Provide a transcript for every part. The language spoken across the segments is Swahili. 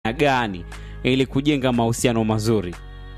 gani ili kujenga mahusiano mazuri?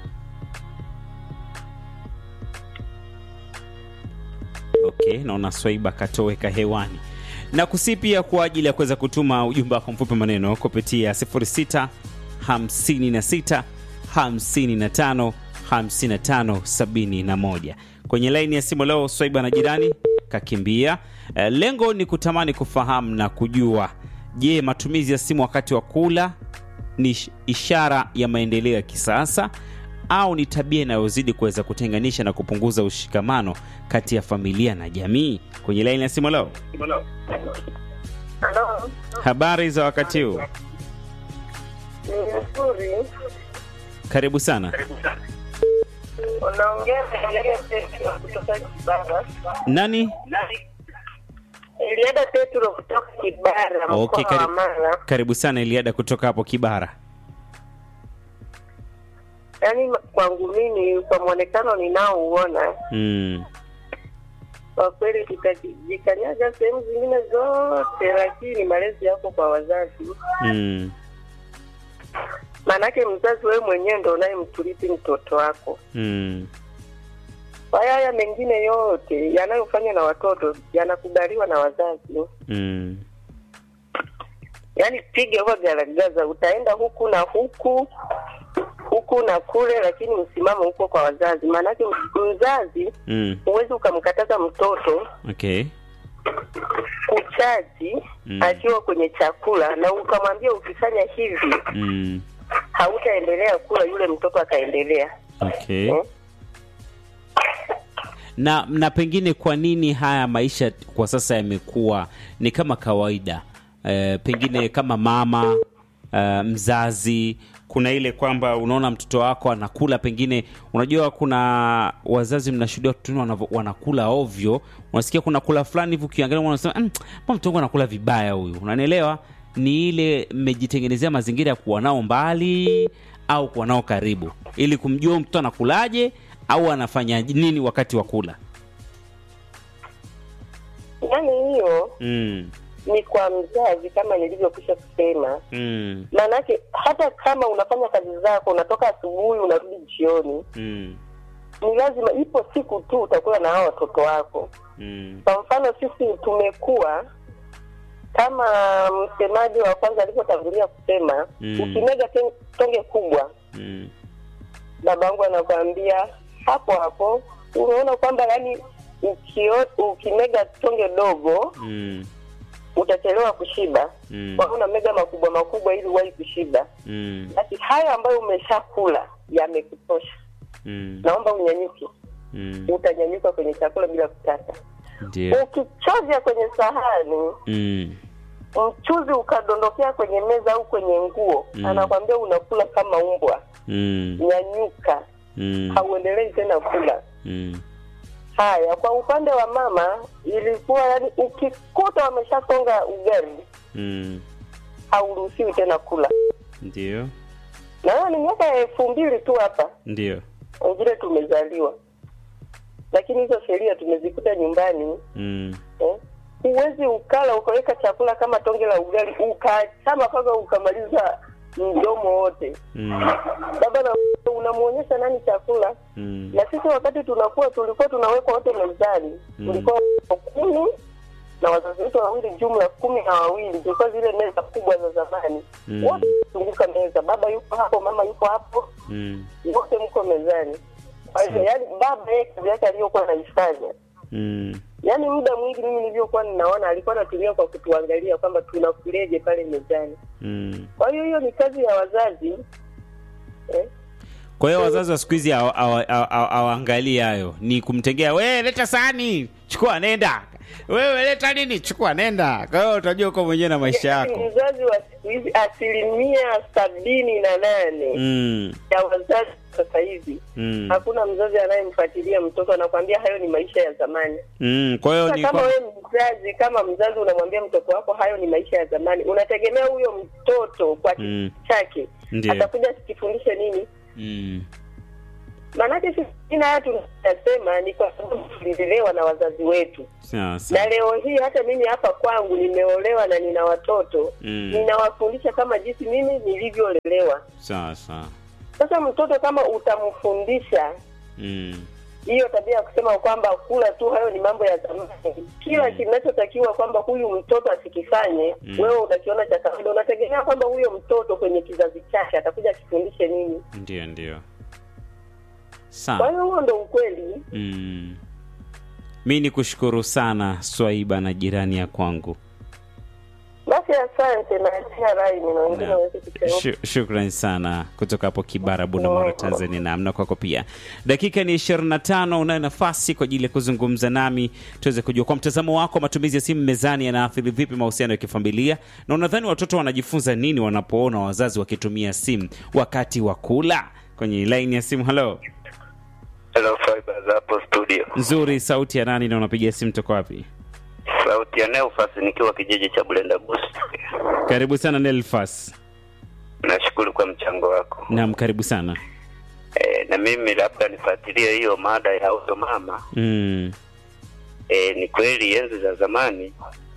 Okay, naona Swaiba katoweka hewani na kusi pia kwa ajili ya kuweza kutuma ujumbe wako mfupi maneno kupitia 06 56 55 55 71 kwenye laini ya simu leo. Swaiba na jirani kakimbia. Eh, lengo ni kutamani kufahamu na kujua, je, matumizi ya simu wakati wa kula ni ish- ishara ya maendeleo ya kisasa au ni tabia inayozidi kuweza kutenganisha na kupunguza ushikamano kati ya familia na jamii? Kwenye laini ya simu leo, Halo, habari za wakati huu? ni nzuri. Karibu sana. Unaongea na Eliada Petro kutoka Kibara. Nani? Eliada Petro kutoka Kibara, Okay, mkoa wa karibu, Mara. karibu sana Eliada kutoka hapo Kibara. Yaani kwangu mimi, kwa mwonekano ninaouona, Mm. kwa kweli tutajikanyaga sehemu zingine zote, lakini malezi yako kwa wazazi. Mm. Maanake mzazi wewe mwenyewe ndo unayemturithi mtoto wako. Mm. Kwa hiyo haya mengine yote yanayofanywa na watoto yanakubaliwa na wazazi. Mm. yaani piga huwa garagaza, utaenda huku na huku huku na kule, lakini msimamo huko kwa wazazi. Maanake mzazi Mm. huwezi ukamkataza mtoto Okay. kuchaji Mm. akiwa kwenye chakula na ukamwambia ukifanya hivi Mm. hautaendelea kula, yule mtoto akaendelea. Okay. Eh? Na na pengine kwa nini haya maisha kwa sasa yamekuwa ni kama kawaida? E, pengine kama mama e, mzazi kuna ile kwamba unaona mtoto wako anakula, pengine unajua, kuna wazazi mnashuhudia watoto wenu wanavo- wanakula ovyo, unasikia kuna kula fulani hivi, ukiangalia unasema "Mm, mbona mtoto wangu anakula vibaya huyu, unanielewa? Ni ile mmejitengenezea mazingira ya kuwa nao mbali au kuwa nao karibu, ili kumjua mtoto anakulaje au anafanya nini wakati wa kula. Yaani hiyo Mm, ni kwa mzazi, kama nilivyokwisha kusema. mm, Maanake hata kama unafanya kazi zako, unatoka asubuhi unarudi jioni, mm, ni lazima, ipo siku tu utakuwa na hao watoto wako. mm, Kwa mfano sisi tumekuwa kama msemaji wa kwanza alivyotangulia kusema Mm. ukimega ten- tonge kubwa, mm, babangu anakwambia hapo hapo, unaona kwamba yani ukio, ukimega tonge dogo mm, utachelewa kushiba, mm, kwa hiyo unamega makubwa makubwa ili uwahi kushiba. mm, Basi haya ambayo umeshakula yamekutosha, mm, naomba unyanyuke. mm, Utanyanyuka kwenye chakula bila kutaka. ndio. Ukichovya kwenye sahani Mm, mchuzi ukadondokea kwenye meza au kwenye nguo Mm. anakwambia unakula kama umbwa, mm, nyanyuka, mm, hauendelei tena kula. mm, Haya, kwa upande wa mama ilikuwa yani, ukikuta wameshasonga ugali mm, hauruhusiwi tena kula, ndio. na hiyo ni miaka ya elfu mbili tu hapa Ndio. wengine tumezaliwa, lakini hizo sheria tumezikuta nyumbani Mm, eh? Huwezi ukala ukaweka chakula kama tonge la ugali ukachama mpaka ukamaliza mdomo wote. mm, Baba na unamwonyesha nani chakula? mm, Na sisi wakati tunakuwa tulikuwa tunawekwa wote mezani, Mm. tulikuwa watoto kumi na wazazi wetu wa umri jumla kumi na wawili. Tulikuwa zile meza kubwa za zamani, Mm. wote zunguka meza, baba yuko hapo, mama yuko hapo, mm, wote mko mezani. Kwa hivyo, yaani baba yeye kazi yake aliyokuwa anaifanya mm, yaani muda mwingi mimi nilivyokuwa ninaona alikuwa anatumia kwa kutuangalia kwamba tunakuleje pale mezani. mm. Kwa hiyo hiyo ni kazi ya wazazi eh? Kwa hiyo wazazi wa siku hizi hawa- hawa- hawa- hawaangalii hayo, ni kumtegea we, leta sahani, chukua nenda, wewe leta nini, chukua nenda. Kwa hiyo utajua uko mwenyewe na maisha Yaani yako. Mzazi wa siku hizi asilimia sabini na nane Mm, ya wazazi sasa hivi mm, hakuna mzazi anayemfuatilia mtoto, anakwambia hayo ni maisha ya zamani. mm. Kwa hiyo Sasa ni kama kwa... wewe mzazi, kama mzazi unamwambia mtoto wako hayo ni maisha ya zamani, unategemea huyo mtoto kwa Mm. kitu chake Ndio. atakuja sikifundishe nini? Mm, Maanake sisi na haya tunasema ni kwa sababu tulilelewa na wazazi wetu, sawa sawa. na leo hii hata mimi hapa kwangu nimeolewa na nina watoto Mm. ninawafundisha kama jinsi mimi nilivyolelewa anatakiwa. sawa sawa Sasa mtoto kama utamfundisha mm. hiyo tabia ya kusema kwamba kula tu, hayo ni mambo ya zamani. Kila Mm. kinachotakiwa kwamba huyu mtoto asikifanye, Mm. wewe unakiona cha kawaida, unategemea kwamba huyo mtoto kwenye kizazi chake atakuja akifundishe nini? ndio ndio Kwa sawa hiyo huo ndo ukweli. mm. mi ni kushukuru sana swaiba na jirani ya kwangu Basi asante, naachia raini na wengine Na- waweze kuchangia. Shu- Shukran sana kutoka hapo Kibara, Bunda, Tanzania. Na amna kwako pia. Dakika ni 25, unayo nafasi kwa ajili ya kuzungumza nami tuweze kujua kwa mtazamo wako, matumizi ya simu mezani yanaathiri vipi mahusiano ya kifamilia, na unadhani watoto wanajifunza nini wanapoona wazazi wakitumia simu wakati wa kula? Kwenye laini ya simu, halo, Hello Fibers hapo studio. nzuri. Sauti ya nani na unapiga simu toka wapi? Sauti ya Neufas nikiwa kijiji cha Bulenda Bus. Karibu sana Nelfas. Nashukuru kwa mchango wako. Naam, karibu sana. E, na mimi labda nifuatilie hiyo mada ya huyo mama. Mm, E, ni kweli enzi za zamani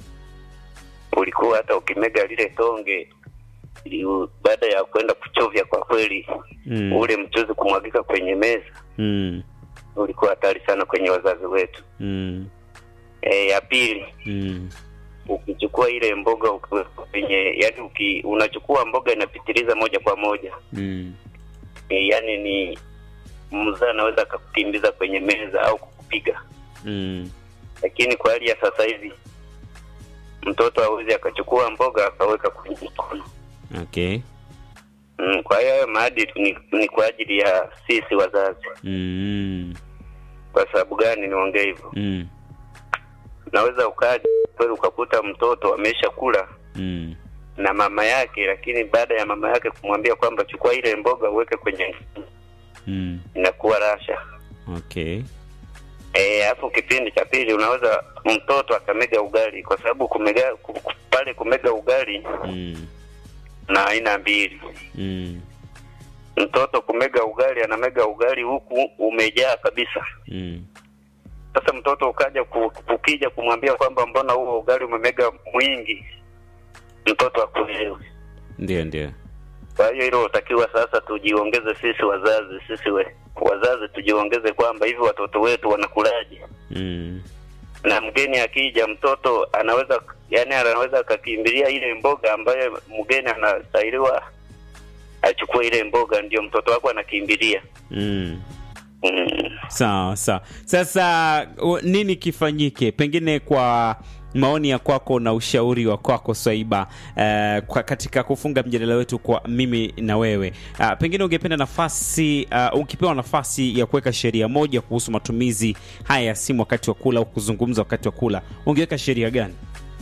ulikuwa hata ukimega lile tonge ili- baada ya kwenda kuchovya, kwa kweli mm, ule mchuzi kumwagika kwenye meza mm, ulikuwa hatari sana kwenye wazazi wetu. mm, E, ya pili mm, ukichukua ile mboga ukiweka kwenye yani uki, unachukua mboga inapitiliza moja kwa moja mm, e, yani ni mzaa anaweza akakukimbiza kwenye meza au kukupiga mm. lakini kwa hali ya sasa hivi mtoto hawezi akachukua mboga akaweka kwenye mkono Okay. mm, kwa hiyo hayo maadili ni, ni kwa ajili ya sisi wazazi Mm, kwa sababu gani niongee hivyo mm, unaweza ukaja kweli ukakuta mtoto amesha kula mm, na mama yake lakini baada ya mama yake kumwambia kwamba chukua ile mboga uweke kwenye mm. inakuwa rasha Okay. Eh, alafu kipindi cha pili unaweza mtoto akamega ugali kwa sababu kumega ku- ku- pale kumega ugali Mm, na aina mbili mm, mtoto kumega ugali anamega ugali huku umejaa kabisa mm. sasa mtoto ukaja ku- ukija kumwambia kwamba mbona huo ugali umemega mwingi mtoto akuelewi Ndio, ndio. kwa hiyo hilo utakiwa sasa tujiongeze sisi wazazi sisi we, wazazi tujiongeze kwamba hivi watoto wetu wanakulaje Mm, na mgeni akija mtoto anaweza yani anaweza akakimbilia ile mboga ambayo mgeni anastahiliwa achukue ile mboga ndio mtoto wako anakimbilia mm. mm. Sawa sawa. Sasa u- nini kifanyike, pengine kwa maoni ya kwako na ushauri wa kwako Swaiba, eh, kwa katika kufunga mjadala wetu kwa mimi na wewe, uh, pengine ungependa nafasi uh, ukipewa nafasi ya kuweka sheria moja kuhusu matumizi haya ya simu wakati wa kula au kuzungumza wakati wa kula, ungeweka sheria gani?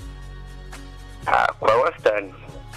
Ah, kwa wastani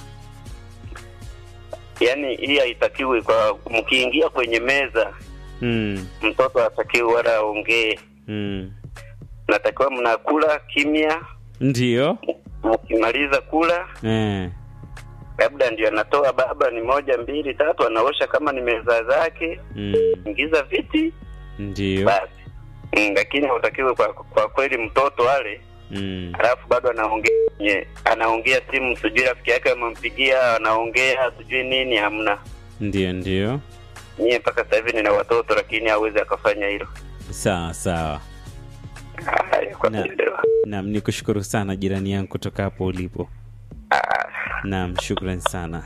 yani hii haitakiwi kwa mkiingia kwenye meza Mm, mtoto hatakiwi wala aongee mm. natakiwa mnakula kimya Ndio. mkimaliza kula Eh. labda ndio anatoa baba ni moja mbili tatu anaosha kama ni meza zake Mm. ingiza viti Ndio. basi mm, lakini hautakiwi kwa, kwa kweli mtoto ale Mm. alafu bado anaongea nye, anaongea simu sijui rafiki yake amempigia anaongea sijui nini hamna Ndio, ndio. nyie mpaka sasa hivi nina watoto lakini hawezi akafanya hilo Sawa sawa. haya kwa Na- kuelewa Naam, nikushukuru sana jirani yangu kutoka hapo ulipo. Ah, Naam, shukran sana.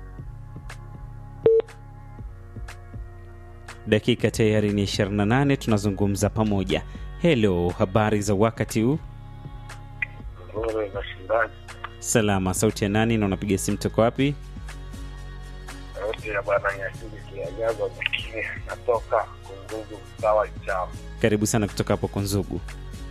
Dakika tayari ni 28, tunazungumza pamoja. Hello, habari za wakati huu? nzuri nashindaji Salama, sauti ya nani na unapiga simu toka wapi? sauti ya bwana nyasiri kiajaza lakini natoka kungugu msawa chama Karibu sana kutoka hapo Kunzugu.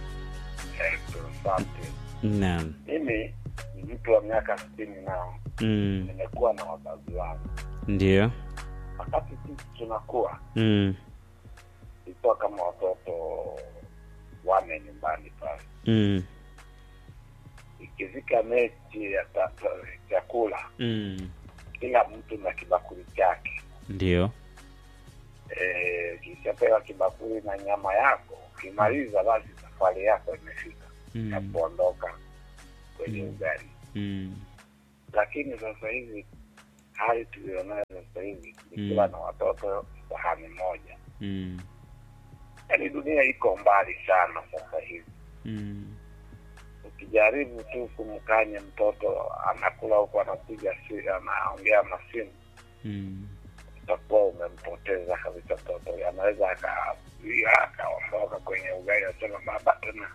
asante Naam. mimi ni mtu wa miaka sitini nao Mm, nimekuwa na wazazi wangu ndio. wakati sisi tunakuwa Mm, ilikuwa kama watoto wane nyumbani pale mm, ikifika mechi ya ta- ta- chakula mm, kila mtu na kibakuli chake ndio. Eh, kishapewa kibakuli na nyama yako ukimaliza basi safari yako imefika ya Mm, kuondoka kwenye Mm. ugali mm, lakini sasa hivi hali tulionayo sasa hivi nikiwa Mm. na watoto sahani moja, Mm. yaani dunia iko mbali sana sasa hivi. Mm. Ukijaribu tu kumkanya mtoto anakula huku anapiga si anaongea na simu, Mm. utakuwa umempoteza kabisa mtoto. Anaweza akazuia akaondoka kwenye ugali, asema baba tena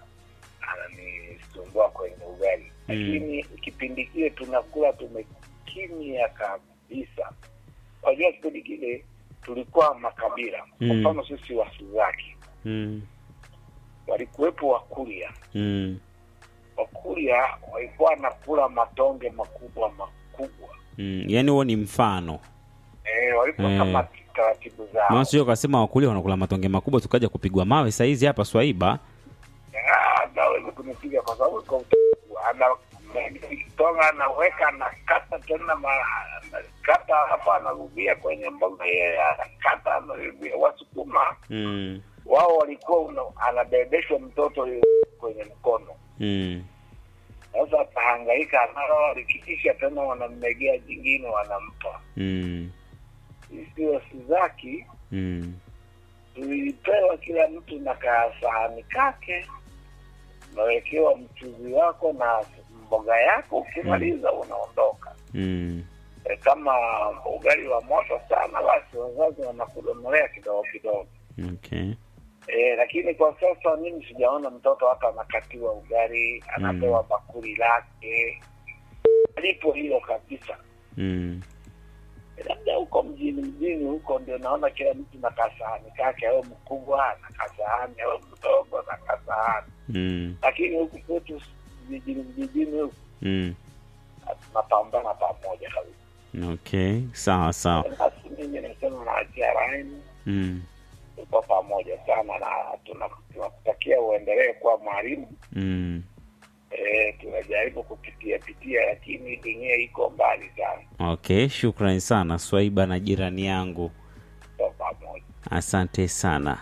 ananisumbua kwenye ugali. Mm. Lakini kipindi kile tunakula tumekimya kabisa. Unajua kipindi kile tulikuwa makabila, kwa Mm. mfano sisi Wasuzaki Mm. walikuwepo Wakuria. Mm. Wakuria walikuwa wanakula matonge makubwa makubwa Mm. Yaani huo ni mfano. eh, walikuwa Eh. kama taratibu zao. Maana sio kasema wakulia wanakula matonge makubwa tukaja kupigwa mawe saizi hapa Swaiba. Ah, naweza kunipiga kwa sababu iko utaratibu. ana tonga anaweka anakata tena ma- anakata hapa anarudia kwenye mboga yeye anakata anarudia. Wasukuma Mm. wao walikuwa una, anabebeshwa mtoto yule kwenye mkono Mm. sasa atahangaika nao, likikisha tena wanammegea jingine wanampa. Mm. Sisi Wasizaki Mm. tulipewa kila mtu na kasahani kake, unawekewa mchuzi wako na mboga yako, ukimaliza unaondoka. Mm. E, kama ugali wa moto sana, basi wazazi wanakudomolea kidogo kidogo. Okay. E, lakini kwa sasa mimi sijaona mtoto hata anakatiwa ugali, anapewa bakuli lake, lipo hilo kabisa. Mm. labda huko mjini mjini huko ndio naona kila mtu na kasahani kake, au mkubwa na kasahani, au mdogo na kasahani, Mm. lakini huku kwetu vijijini vijijini huku Mm. tunapambana pamoja kabisa. Okay. Sawa sawa. Basi mimi nasema naachia laini, Mm. tuko pamoja sana na tuna- tunakutakia uendelee kuwa mwalimu. Mm. E, tunajaribu kupitia pitia, lakini dunia iko mbali sana, Okay, shukrani sana Swaiba na jirani yangu. tuko pamoja. Asante sana.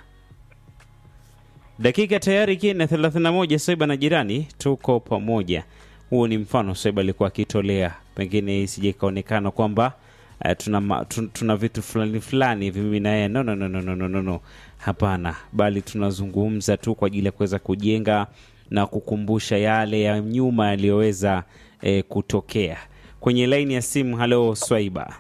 Dakika tayari ikiwa na 31 Swaiba na jirani tuko pamoja. Huo ni mfano Swaiba alikuwa akitolea, pengine isije ikaonekana kwamba uh, tuna, ma- tun- tuna vitu fulani fulani hivi mimi na yeye. No, no, no, no, no, no, no, no. Hapana, bali tunazungumza tu kwa ajili ya kuweza kujenga na kukumbusha yale ya nyuma yaliyoweza eh, kutokea. Kwenye laini ya simu, halo Swaiba.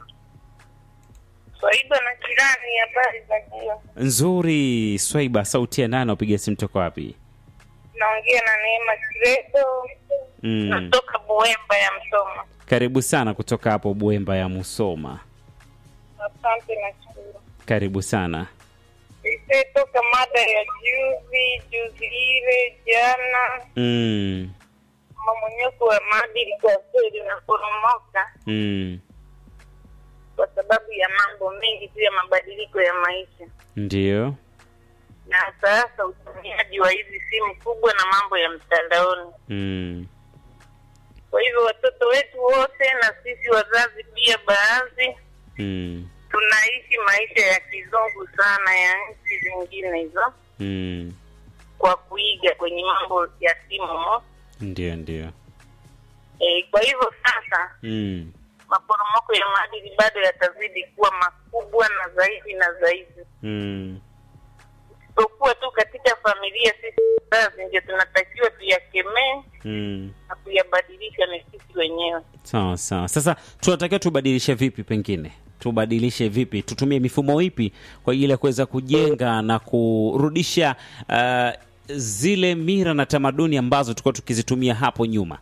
Swaiba na jirani, habari za jio. Nzuri Swaiba, sauti ya nane, upiga simu toka wapi? Naongea na Neema Kiredo, Mm. natoka Buemba ya Msoma. Karibu sana kutoka hapo Buemba ya Musoma. Asante na shukuru. Karibu sana. Isetoka mada ya juzi juzi ile jana, Mm. mamonyoko wa maadili kwa kweli unaporomoka Mm. kwa sababu ya mambo mengi tu ya mabadiliko ya maisha, Ndio. na sasa utumiaji wa hizi simu kubwa na mambo ya mtandaoni. Mm. Kwa hivyo watoto wetu wote na sisi wazazi pia, baadhi Mm. tunaishi maisha ya kizungu sana ya nchi zingine hizo, Mm. kwa kuiga kwenye mambo ya simu Ndio, ndio. e, kwa hivyo sasa Mm. maporomoko ya maadili bado yatazidi kuwa makubwa na zaidi na zaidi, Mm. isipokuwa tu katika familia. Sisi wazazi ndio tunatakiwa tuyakemee Mm. na kuyabadilisha ni sisi wenyewe. Sawa sawa. Sasa tunatakiwa tubadilishe vipi? Pengine tubadilishe vipi? Tutumie mifumo ipi kwa ajili ya kuweza kujenga na kurudisha uh, zile mira na tamaduni ambazo tulikuwa tukizitumia hapo nyuma?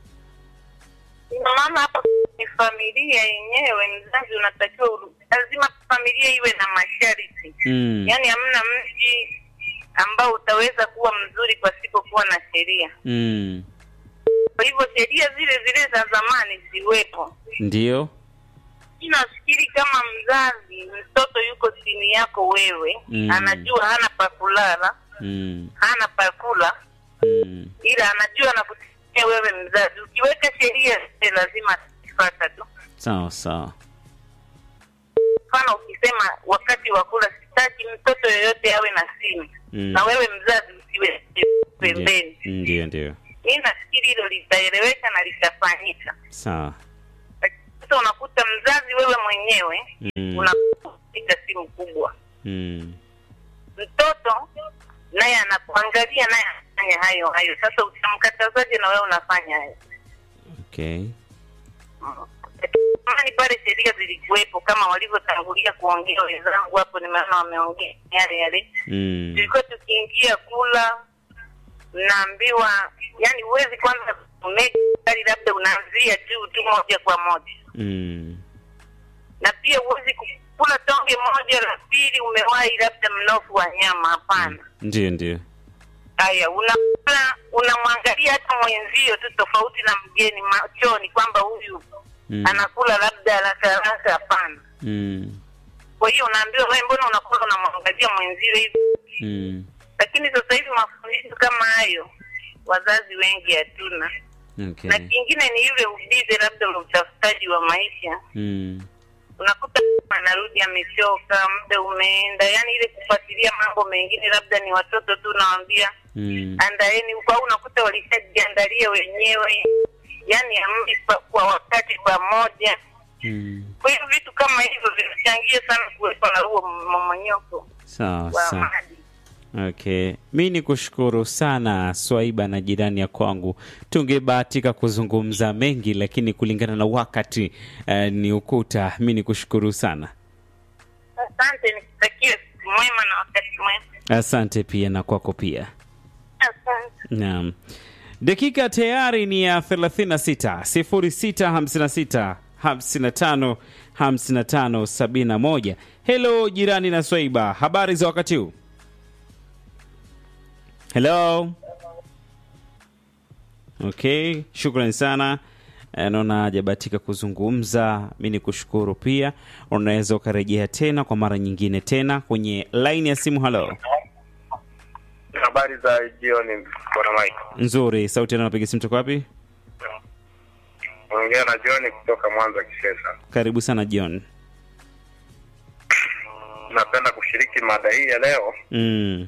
Ina maana hapa ni familia yenyewe, mzazi unatakiwa uru- lazima familia iwe na masharti Mm. yaani hamna mji ambao utaweza kuwa mzuri pasipokuwa na sheria. Mm. Kwa hivyo sheria zile zile za zamani ziwepo. Ndio. Mi nafikiri kama mzazi, mtoto yuko chini yako wewe, Mm. anajua hana pa kulala, Mm. hana pa kula, Mm. ila anajua anakutegemea wewe mzazi. Ukiweka sheria zile lazima atazifata tu. Sawa sawa. Mfano, ukisema wakati wa kula sitaki mtoto yoyote awe na simu Mm. na wewe mzazi usiwe pembeni, Ndio, ndio. mi nafikiri hilo litaeleweka na litafanyika. Sawa. sasa unakuta mzazi wewe mwenyewe Mm. unapiga simu kubwa Mm. mtoto naye anakuangalia naye anafanya hayo hayo sasa utamkatazaje na wewe unafanya hayo Okay. zamani pale sheria zilikuwepo kama walivyotangulia kuongea wenzangu hapo nimeona wameongea yale yale Mm. tulikuwa tukiingia kula naambiwa yani huwezi kwanza kumega gari labda unaanzia juu tu moja kwa moja Mm. na pia huwezi kula tonge moja la pili umewahi labda mnofu wa nyama hapana Ndio, ndio. haya unakula unamwangalia hata mwenzio tu tofauti na mgeni machoni kwamba huyu Mm. anakula labda haraka haraka hapana Mm. kwa hiyo unaambiwa wewe mbona unakula unamwangalia mwenzio hivi Mm. lakini sasa hivi mafundisho kama hayo wazazi wengi hatuna Okay. na kingine ni yule ubize labda ule utafutaji wa maisha Mm. unakuta anarudi amechoka muda umeenda yani ile kufuatilia mambo mengine labda ni watoto tu nawambia Mm. andaeni huko au unakuta walishajiandalia wenyewe yani amri pa- kwa wakati pamoja Mm. kwa hiyo vitu kama hivyo vinachangia sana kuwepo na huo mmomonyoko Sawa wa sawa. maadili Okay, mi ni kushukuru sana Swaiba na jirani ya kwangu. Tungebahatika kuzungumza mengi, lakini kulingana na wakati eh, ni ukuta. Mi ni kushukuru sana, asante nikutakie siku mwema na wakati mwema asante pia na kwako pia. asante Naam, dakika tayari ni ya 36 0656 55 55 71. Hello jirani na Swaiba, habari za wakati huu? Hello. Okay, shukrani sana. Eh, Naona hajabahatika kuzungumza, mi ni kushukuru pia. Unaweza ukarejea tena kwa mara nyingine tena kwenye laini ya simu. Halo, Habari za jioni, bwana Mike. nzuri. Sauti anapiga simu toka wapi? Ongea na John kutoka Mwanza Kishesa. Karibu sana John. Napenda kushiriki mada hii ya leo Mm.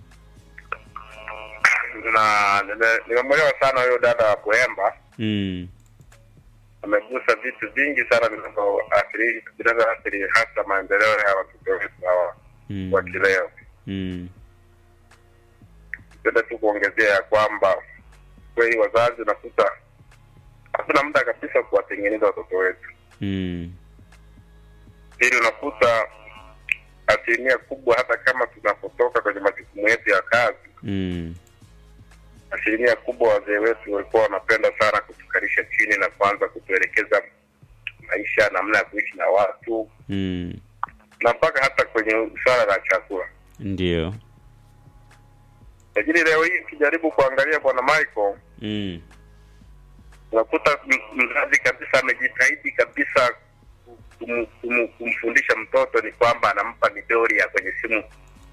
na nime- nimemwelewa sana huyo dada wa Kuemba. Mm. Amegusa vitu vingi sana vinavyoathiri vinavyoathiri hasa maendeleo ya watoto wetu hawa Mm. wa kileo. Mm. Napenda tu kuongezea ya kwamba kweli wazazi unakuta hatuna muda kabisa kuwatengeneza watoto wetu. Mm. Pili, unakuta asilimia kubwa, hata kama tunapotoka kwenye majukumu yetu ya kazi, Mm. asilimia kubwa wazee wetu walikuwa wanapenda sana kutukalisha chini na kuanza kutuelekeza maisha, namna ya kuishi na watu, Mm. na mpaka hata kwenye swala la chakula. Ndio. Lakini leo hii ukijaribu kuangalia, bwana Michael, Mm. unakuta m- mzazi kabisa amejitahidi kabisa kum, kum, kumfundisha mtoto ni kwamba anampa midori ya kwenye simu.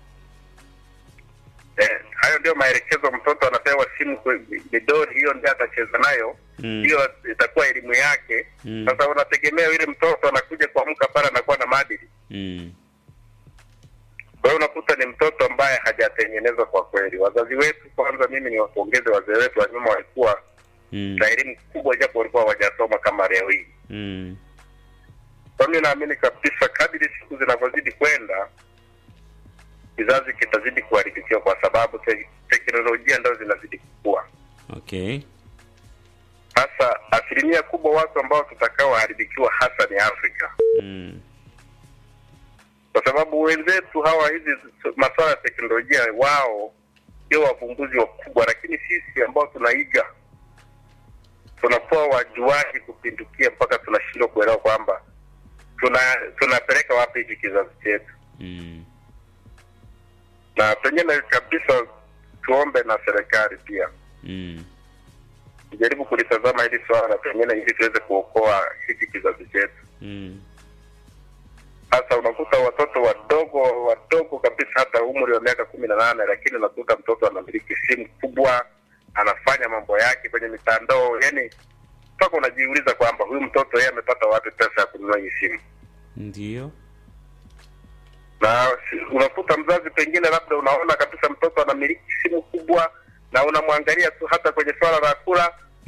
Eh, hayo ndio maelekezo. Mtoto anapewa simu, kwe- midori hiyo ndio atacheza nayo, Mm. hiyo itakuwa elimu yake. Mm. Sasa unategemea yule mtoto anakuja kuamka pale anakuwa na maadili. Mm. Kwa hiyo unakuta ni mtoto ambaye hajatengenezwa kwa kweli. Wazazi wetu, kwanza mimi ni wapongeze wazee wetu wa nyuma, walikuwa Mm. na elimu kubwa, japo walikuwa hawajasoma kama leo hii. Mm. Kwa mimi naamini kabisa kadiri siku zinavyozidi kwenda kizazi kitazidi kuharibikiwa kwa sababu te teknolojia ndo zinazidi kukua. Okay. Hasa asilimia kubwa watu ambao tutakaoharibikiwa hasa ni Afrika, Mm. kwa sababu wenzetu hawa hizi masuala ya teknolojia wao ndio wavumbuzi wakubwa, lakini sisi ambao tunaiga tunakuwa wajuaji kupindukia mpaka tunashindwa kuelewa kwamba tuna tunapeleka wapi hiki kizazi chetu. Mm. na pengine kabisa tuombe na serikali pia Mm. tujaribu kulitazama hili swala pengine ili tuweze kuokoa hiki kizazi chetu. Mm. Sasa unakuta watoto wadogo wadogo kabisa, hata umri wa miaka kumi na nane, lakini unakuta mtoto anamiliki simu kubwa, anafanya mambo yake kwenye mitandao, yani mpaka unajiuliza kwamba huyu mtoto yeye amepata wapi pesa ya kununua hii simu Ndio. na si- unakuta mzazi pengine labda unaona kabisa mtoto anamiliki simu kubwa na unamwangalia tu hata kwenye swala la kula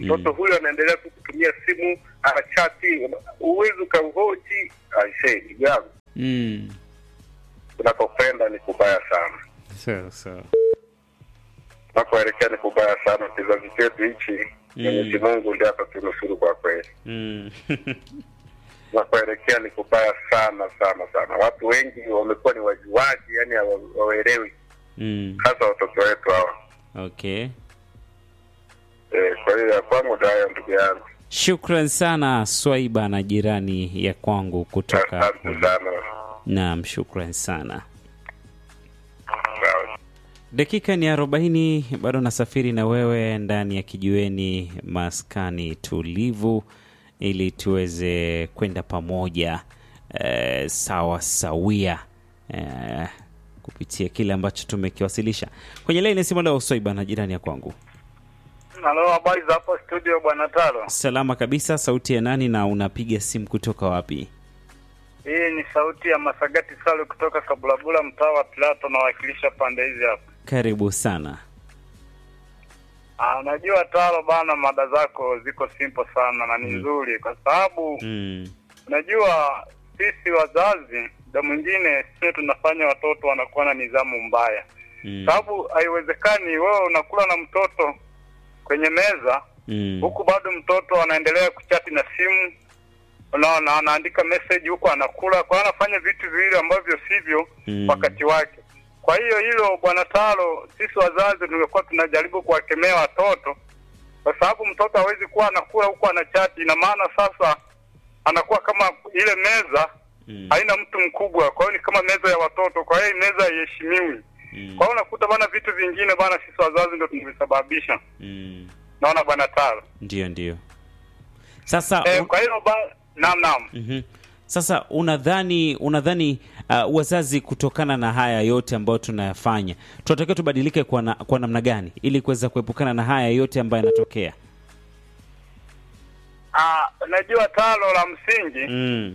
mtoto huyo anaendelea tu kutumia simu anachati uwezi ukamhoji aisee ndugu yangu Mm. unapokwenda ni kubaya sana Sawa sawa. unapoelekea ni kubaya sana kizazi chetu hichi mwenyezi mungu ndiye atatunusuru kwa kweli Mm. unapoelekea ni kubaya sana sana sana watu wengi wamekuwa ni wajuaji yani hawa- hawaelewi mm. hasa watoto wetu hawa Okay. Eh, kwa hiyo ya kwangu ndio hayo ndugu yangu Shukran sana Swaiba na jirani ya kwangu kutoka asante sana Naam, shukran sana. Sawa. Dakika ni arobaini, bado nasafiri na wewe ndani ya kijiweni maskani tulivu, ili tuweze kwenda pamoja eh, sawa sawia eh, kupitia kile ambacho tumekiwasilisha kwenye laini simu leo. Swaiba na jirani ya kwangu, Halo, habari za hapo studio bwana Talo? salama kabisa. Sauti ya nani na unapiga simu kutoka wapi? Hii ni sauti ya Masagati Salu kutoka Kabulabula, mtaa wa Plato, nawakilisha pande hizi hapa. Karibu sana. Ah, Unajua Talo bana, mada zako ziko simple sana na ni nzuri, kwa sababu Mm. unajua sisi wazazi muda mwingine sio tunafanya watoto wanakuwa na nidhamu mbaya, Mm. sababu haiwezekani wewe unakula na mtoto kwenye meza Mm. huku bado mtoto anaendelea kuchati na simu unaona anaandika message huku anakula kwa hiyo anafanya vitu viwili ambavyo sivyo Mm. wakati wake kwa hiyo hilo bwana talo sisi wazazi tungekuwa tunajaribu kuwakemea watoto kwa sababu mtoto hawezi kuwa anakula huku anachati ina maana sasa anakuwa kama ile meza Mm. haina mtu mkubwa kwa hiyo ni kama meza ya watoto kwa hiyo hii meza haiheshimiwi Mm. kwa hiyo unakuta bana vitu vingine bana sisi wazazi ndio tumevisababisha Mm. naona bwana talo Ndio, ndio. Sasa Eh, un- kwa hiyo ba... naam naam. Mhm. Sasa unadhani unadhani uh, wazazi kutokana na haya yote ambayo tunayafanya tunatakiwa tubadilike kwa, na, kwa namna gani ili kuweza kuepukana na haya yote ambayo yanatokea? Ah, najua talo la msingi Mm.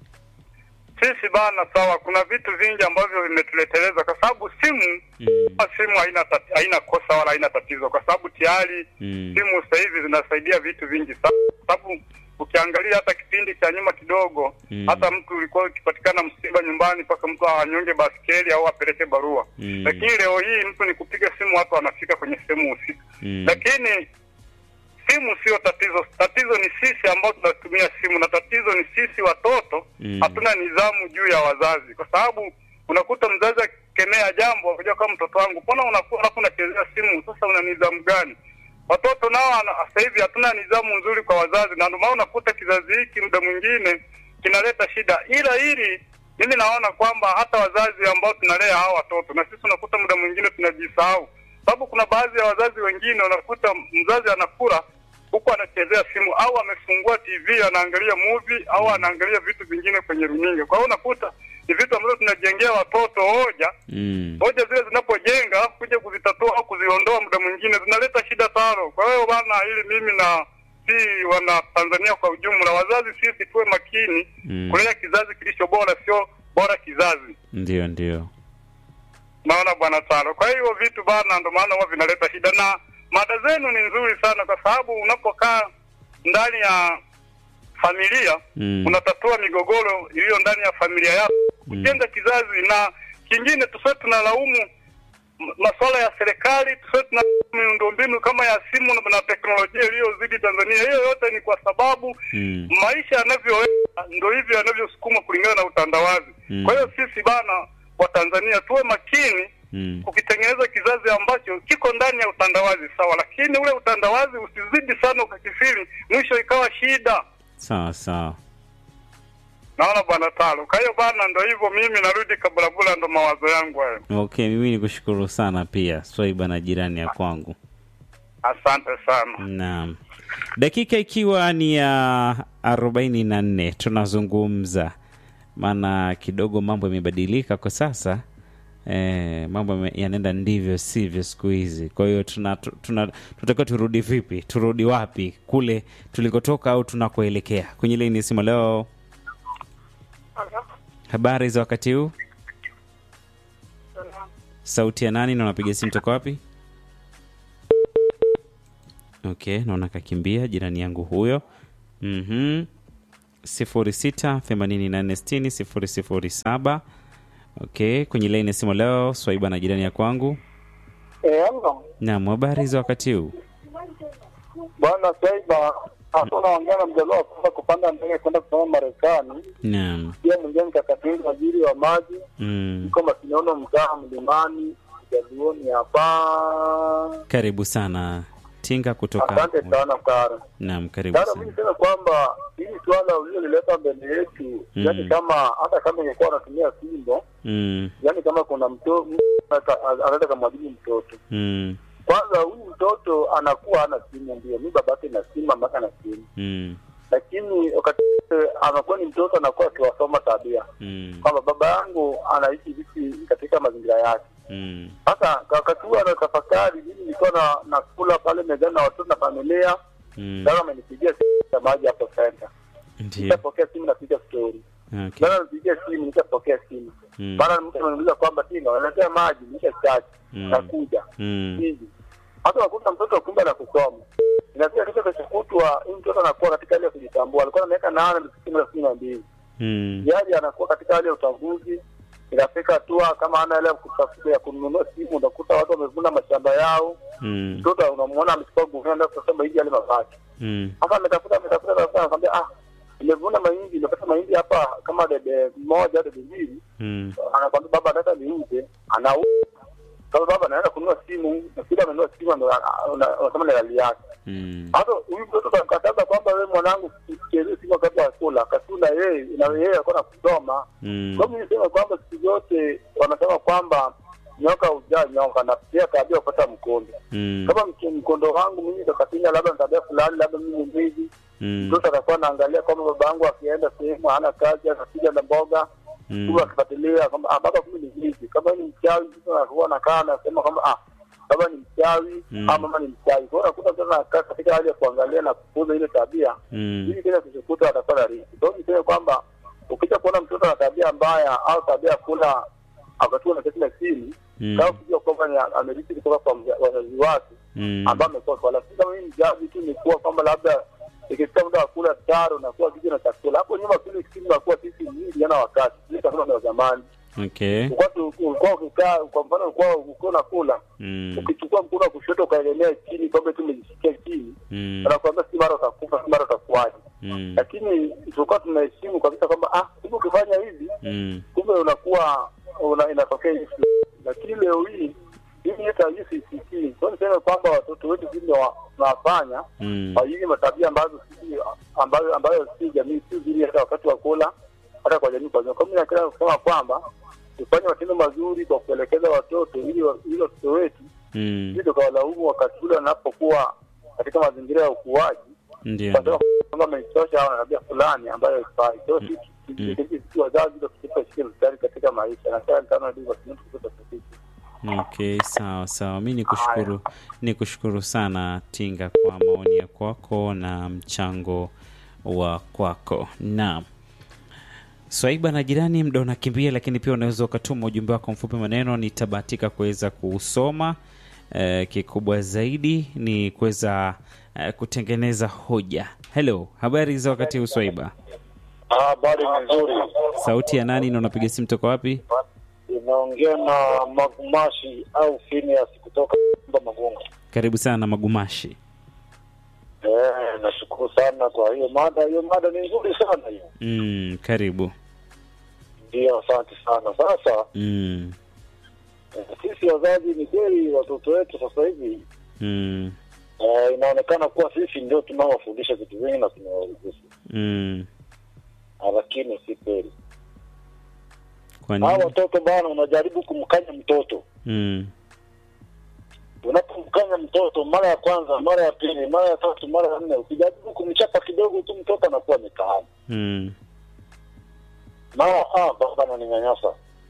sisi bana, sawa, kuna vitu vingi ambavyo vimetuleteleza kwa sababu simu Mm. simu haina tati, haina kosa wala haina tatizo, kwa sababu tayari Mm. simu sasa hivi zinasaidia vitu vingi sana, kwa sababu ukiangalia hata kipindi cha nyuma kidogo Mm. hata mtu ulikuwa ukipatikana msiba nyumbani mpaka mtu anyonge baskeli au apeleke barua Mm. lakini leo hii mtu ni kupiga simu watu wanafika kwenye sehemu husika Mm. lakini simu sio tatizo. Tatizo ni sisi ambao tunatumia simu, na tatizo ni sisi watoto Mm. hatuna nidhamu juu ya wazazi, kwa sababu unakuta mzazi akikemea jambo akijua kama mtoto wangu, mbona unakuwa alafu unachezea simu? Sasa una nidhamu gani? Watoto nao ana- sasa hivi hatuna nidhamu nzuri kwa wazazi, na ndio maana unakuta kizazi hiki muda mwingine kinaleta shida. Ila hili mimi naona kwamba hata wazazi ambao tunalea hao watoto na sisi unakuta muda mwingine tunajisahau, sababu kuna baadhi ya wazazi wengine unakuta mzazi anakula huku anachezea simu au amefungua TV anaangalia movie au anaangalia vitu vingine kwenye runinga. Kwa hiyo unakuta ni vitu ambavyo tunajengea watoto hoja Mm. hoja zile zinapojenga alafu kuja kuzitatua au kuziondoa muda mwingine zinaleta shida tano. Kwa hiyo bana, ili mimi na si wana Tanzania kwa ujumla, wazazi sisi tuwe makini Mm. kulea kizazi kilicho bora, sio bora kizazi. Ndio, ndio. Naona bwana tano. Kwa hiyo vitu bana, ndo maana huwa vinaleta shida, na mada zenu ni nzuri sana, kwa sababu unapokaa ndani ya familia Mm. unatatua migogoro iliyo ndani ya familia yako, kujenga kizazi. Na kingine tusiwe tunalaumu m- masuala ya serikali, tusiwe tuna miundombinu kama ya simu na- na teknolojia iliyozidi Tanzania. Hiyo yote ni kwa sababu Mm. maisha yanavyoenda ndo hivyo yanavyosukuma kulingana na utandawazi. Mm. Kwa hiyo sisi bana wa Tanzania tuwe makini Mm. kukitengeneza kizazi ambacho kiko ndani ya utandawazi sawa, lakini ule utandawazi usizidi sana ukakifiri, mwisho ikawa shida. Sawa sawa. Naona bwana Talo. Kwa hiyo bana, ndo hivyo, mimi narudi Kabulabula, ndo mawazo yangu hayo. Okay, mimi nikushukuru sana pia Swaiba na jirani ya kwangu. Asante sana. Naam, dakika ikiwa ni ya arobaini na nne tunazungumza, maana kidogo mambo yamebadilika kwa sasa. E, mambo yame- yanaenda ndivyo sivyo siku hizi. Kwa hiyo tuna, tuna, tunatakiwa turudi vipi? Turudi wapi? Kule tulikotoka au tunakoelekea? Kwenye laini ya simu leo, habari za wakati huu? Sauti ya nani na unapiga simu toka wapi? Okay, naona kakimbia jirani yangu huyo. Mhm. 06886007. Okay, kwenye laini ya simu leo Swaiba na jirani ya kwangu. Eh, ano Naam, habari za wakati huu? bwana Saiba, hasa unaongea na mjaluo wa kwanza kupanda ndege kwenda kusoma Marekani. Naam. Pia mwingine mkakatini waziri wa maji Mm. iko Masinono, mtaa Mlimani, Jaluoni hapa. Karibu sana Tinga kutoka. Asante sana Kara. Naam, karibu Sasa mimi sana. niseme kwamba hili swala ulilolileta mbele yetu, Mm. yani kama hata kama ingekuwa anatumia fimbo, Mm. yani kama kuna mtoto anaweza kamwadhibu mtoto Mm. kwanza, huyu mtoto anakuwa ana simu, ndio mi babake na simu, mamake na simu Mm. lakini wakati wote anakuwa ni mtoto anakuwa akiwasoma tabia Mm. kwamba baba yangu anaishi vipi katika mazingira yake. Mm. Sasa kwa wakati huo anatafakari, mimi nilikuwa na nakula pale mezani na watoto na familia, Mm. sasa amenipigia simu ya maji hapo center, Ndio. nikapokea simu, napiga story, Okay. sasa nipigia simu, nikapokea simu, Mm. mara mtu ananiuliza kwamba tina wanaletea maji, nisha chaji Mm. nakuja Mm. hivi hata unakuta mtoto kumbe na kusoma inafika kitu kachokutwa hii mtoto anakuwa katika hali ya kujitambua alikuwa na miaka nane na kumi na mbili Mm. yaji anakuwa katika hali ya utambuzi inafika hatua kama ana ile ya kutafuta ya kununua simu unakuta watu wamevuna mashamba yao Mm. mtoto unamwona amechukua gunia ndio kusema hivi yale mabaki Mm. hapa ametafuta ametafuta ametafuta anakwambia ah nimevuna mahindi nimepata mahindi hapa kama debe moja debe mbili Mm. anakwambia baba nataka niuze anauza kama baba anaenda kununua simu na kile amenunua simu ndo unasema ni hali yake Mm. hata huyu mtoto utamkataza kwamba wewe mwanangu usichezee simu wakati wa kula kasula yeye na yeye alikuwa kusoma Mm. kwa hiyo nisema kwamba siku zote wanasema kwamba nyoka hujaa nyoka na pia tabia kupata mkondo Mm. kama mke- mkondo wangu mimi kakapinya labda na tabia fulani labda mimi mwizi Mm. mtoto atakuwa anaangalia kwamba baba yangu akienda sehemu hana kazi anakuja na mboga Mm. huwa akifuatilia kwamba ah, baba kumbe ni hivi kama ni mchawi mtu anakuwa anakaa anasema kwamba ah baba ni mchawi Mm. ama mama ni mchawi kwa hiyo unakuta mtoto anakaa katika hali ya kuangalia na kukuza ile tabia Mm. ili kile kisikuta atakuwa na riski kwa hiyo niseme kwamba ukija kuona mtoto ana tabia mbaya au tabia ya kula wakati na kila simu Mm. kama kujua kwamba ni amerithi kutoka kwa mza- wazazi wake Mm. ambao amekuwa kwa lakini kama mimi mzazi tu ni kuwa kwamba labda ikifika muda wa kula taro na kuwa kiji na chakula hapo nyuma kile simu na kuwa sisi nyingi yana wakati sisi kama ni wa zamani Okay. ulikuwa tu- ulikuwa ukikaa kwa mfano ulikuwa ulikuwa unakula Mm. ukichukua mkono wa kushoto ukaelemea chini kwamba tu umejisikia chini Mm. anakuambia si mara utakufa si mara utakuwaje Mm. lakini tulikuwa tunaheshimu kabisa kwamba ah kumbe ukifanya hivi Mm. kumbe unakuwa una, inatokea hivi lakini leo hii hii hata hii sisikii kwa niseme kwamba watoto wetu vile wa- tunawafanya Mm. kwa hizi matabia ambazo sisi ambayo ambayo si jamii si zile hata wakati wa kula hata kwa jamii kwa jumla. Kwa mimi napenda kusema kwamba tufanye matendo mazuri kwa kuelekeza watoto ili wa- ili watoto wetu Mm. ili tukawalaumu wakati ule wanapokuwa katika mazingira ya ukuaji Ndio. kwa sababu kwamba amechosha au ana tabia fulani ambayo haifai. Kwa hiyo Mm. sisi sisi wazazi ndio tukipa shike mstari katika maisha na sana sana ndio watu kutoka sisi. Okay, sawa sawa. Mi nikushukuru, nikushukuru sana Tinga kwa maoni ya kwako na mchango wa kwako. Naam, Swaiba na jirani, muda unakimbia, lakini pia unaweza ukatuma ujumbe wako mfupi maneno, nitabahatika kuweza kuusoma. Eh, kikubwa zaidi ni kuweza eh, kutengeneza hoja. Hello, habari za wakati huu Swaiba? Habari nzuri. Sauti ya nani na unapiga simu toka wapi? Inaongea na Magumashi au Phineas kutoka Magunga. Karibu sana Magumashi. Eh, nashukuru sana kwa hiyo mada. Hiyo mada ni nzuri sana hiyo. Mm, karibu. Ndio, asante sana. Sasa Mm, eh, sisi wazazi, ni kweli watoto wetu sasa hivi mm, eh, inaonekana kuwa sisi ndio tunaowafundisha vitu vingi na tunawaruhusu, mm. Ah, lakini si kweli. Kwa Hawa nini? watoto bana, unajaribu kumkanya mtoto Mm, unapomkanya mtoto mara ya kwanza, mara ya pili, mara ya tatu, mara ya nne, ukijaribu kumchapa kidogo tu, mtoto anakuwa amekaama. mm, Mara ah, baba ananinyanyasa,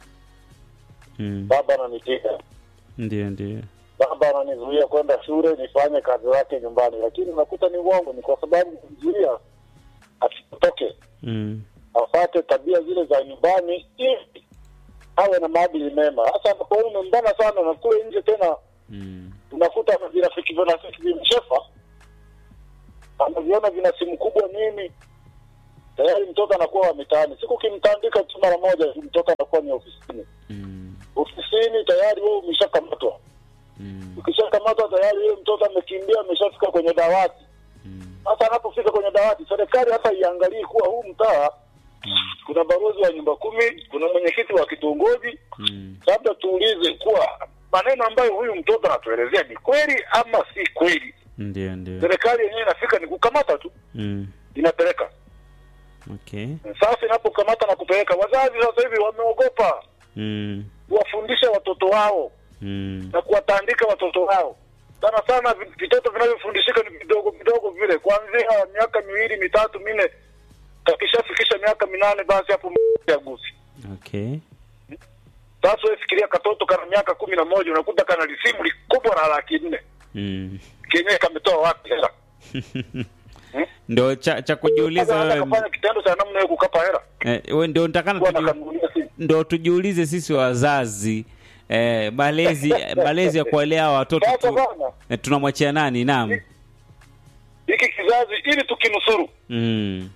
mm. baba ananipiga, Ndio, ndio. baba ananizuia kwenda shule nifanye kazi zake nyumbani, lakini unakuta ni uongo. Ni kwa sababu kumzuia asitoke, Mm, afate tabia zile za nyumbani ili awe na maadili mema. Sasa anapoona umembana sana na kule nje tena mm, unakuta virafiki virafiki vimchefa anaviona vina simu kubwa nini, tayari mtoto anakuwa wa mitaani. Siku ukimtandika tu mara moja, mtoto anakuwa ni ofisini. Mm. Ofisini tayari wewe umeshakamatwa. Mm. Ukishakamatwa tayari yule mtoto amekimbia, ameshafika kwenye dawati. Mm. Sasa anapofika kwenye dawati, serikali hata iangalie kuwa huu mtaa kuna balozi wa nyumba kumi, kuna mwenyekiti wa kitongoji, Mm. labda tuulize kuwa maneno ambayo huyu mtoto anatuelezea ni kweli ama si kweli. Ndio, ndio. Serikali yenyewe inafika ni kukamata tu, Mm. inapeleka. Okay. Sasa inapokamata na kupeleka, wazazi sasa hivi wameogopa Mm. kuwafundisha watoto wao Mm. na kuwatandika watoto wao. Sana sana vi- vitoto vinavyofundishika ni vidogo vidogo vile, kuanzia miaka miwili mitatu minne, kakishafikisha miaka minane, basi hapo ya gusi. Okay. Sasa wewe fikiria katoto kana miaka kumi na moja unakuta kana lisimu likubwa la laki nne Mm. kenyewe kametoa wapi hela? Ndo cha, cha kujiuliza Sasa hata wewe kafanya kitendo cha namna hiyo kukapa hela eh, wewe ndio nitakana kuwa tuju, nakanunulia simu. ndo tujiulize sisi wazazi eh, malezi malezi ya kuwalea hawa watoto Sasa tu, bana, eh, tunamwachia nani? Naam. hiki kizazi ili tukinusuru Mm.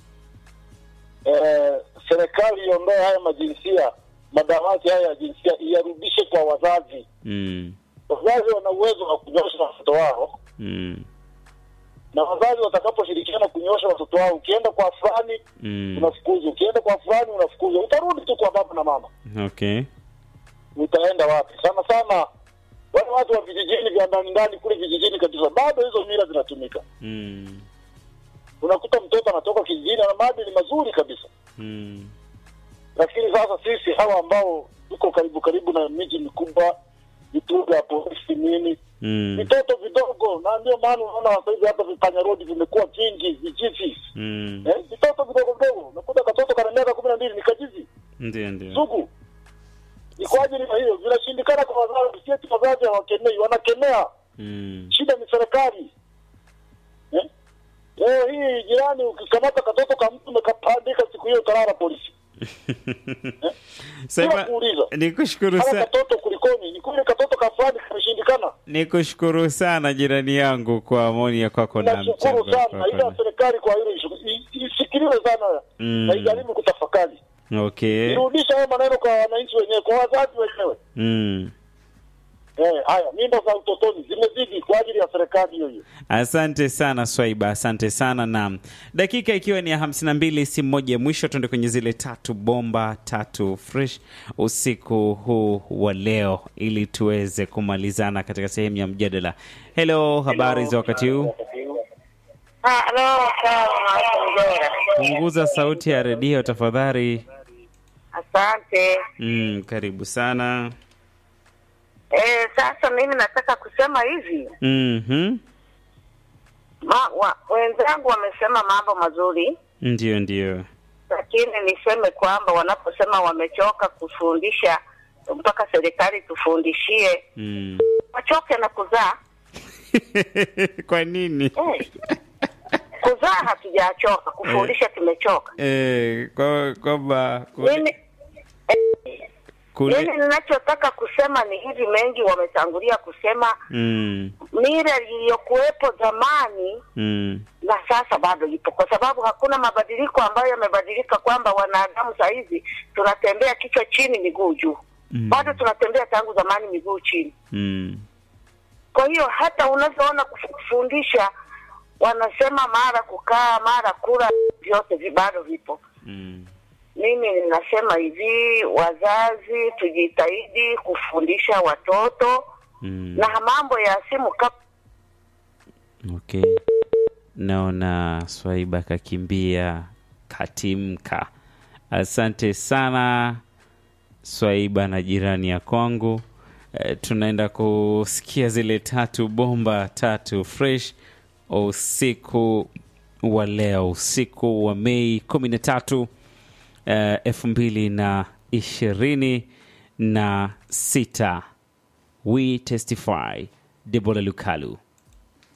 eh, serikali iondoe haya majinsia, madawati haya ya jinsia iyarudishe kwa wazazi. Mm. Wazazi wana uwezo wa kunyosha watoto wao, Mm. na wazazi watakaposhirikiana kunyosha watoto wao, ukienda kwa fulani Mm. unafukuzwa, ukienda kwa fulani unafukuzwa, utarudi tu kwa baba na mama. Okay. Utaenda wapi? Sana sana wale watu wa vijijini vya ndani ndani kule vijijini kabisa, bado hizo mila zinatumika. Mm. Unakuta mtoto anatoka kijijini ana maadili mazuri kabisa, Mm. lakini sasa sisi hawa ambao tuko karibu karibu na miji mikubwa, vituo vya polisi nini, Mm. vitoto vidogo, na ndio maana unaona sasa hivi hata vipanya rodi vimekuwa vingi, vijiji Mm. eh, vitoto vidogo vidogo. Unakuta katoto kana miaka kumi na mbili ni kajizi Ndio, ndio. sugu. Ni kwa ajili ya hiyo vinashindikana kwa wazazi, sieti wazazi hawakemei, wanakemea. Mm. Shida ni serikali eh? Leo hii jirani, ukikamata katoto ka mtu umekapandika, siku hiyo utalala polisi. Sema Bila kuuliza. nikushukuru Hata sana. katoto kulikoni? Ni kweli katoto ka fulani kameshindikana. Nikushukuru sana jirani yangu kwa maoni ya kwako na mchango Nashukuru sana, wako. ila serikali kwa hilo ishu- i- isikilize sana Mm. na ijaribu kutafakari, Okay. irudisha hayo maneno kwa wananchi wenyewe, kwa wazazi wenyewe. Mm. Eh, haya mimba za utotoni zimezidi kwa ajili ya serikali hiyo hiyo. Asante sana Swaiba, asante sana na dakika ikiwa ni ya hamsini na mbili, simu moja ya mwisho, tuende kwenye zile tatu bomba tatu fresh usiku huu wa leo, ili tuweze kumalizana katika sehemu ya mjadala. Hello, habari za wakati huu? Halo, sawa, Mzora. Punguza sauti ya redio tafadhali. Asante. Mm, karibu sana. Eh, sasa mimi nataka kusema hivi Mhm. ma, wa, wenzangu wamesema mambo mazuri, Ndio, ndio. lakini niseme kwamba wanaposema wamechoka kufundisha mpaka serikali tufundishie, Mm. wachoke na kuzaa. Kwa nini? Eh, kuzaa hatujachoka, kufundisha tumechoka. Eh, kwa kwamba kule, Mimi kule mimi ninachotaka kusema ni hivi, mengi wametangulia kusema mm, mila iliyokuwepo zamani mm, na sasa bado ipo, kwa sababu hakuna mabadiliko ambayo yamebadilika, kwamba wanadamu saa hizi tunatembea kichwa chini miguu juu. Mm. Bado tunatembea tangu zamani miguu chini. mm, Kwa hiyo hata unavyoona kuf- kufundisha, wanasema mara kukaa mara kula, vyote vi- bado vipo. mm. Mimi ninasema hivi, wazazi tujitahidi kufundisha watoto Mm. na mambo ya simu kama Okay. Naona Swaiba kakimbia katimka. Asante sana Swaiba na jirani ya kwangu. E, tunaenda kusikia zile tatu bomba tatu fresh usiku wa leo, usiku wa Mei kumi na tatu elfu mbili na ishirini na sita. We testify. Debola Lukalu.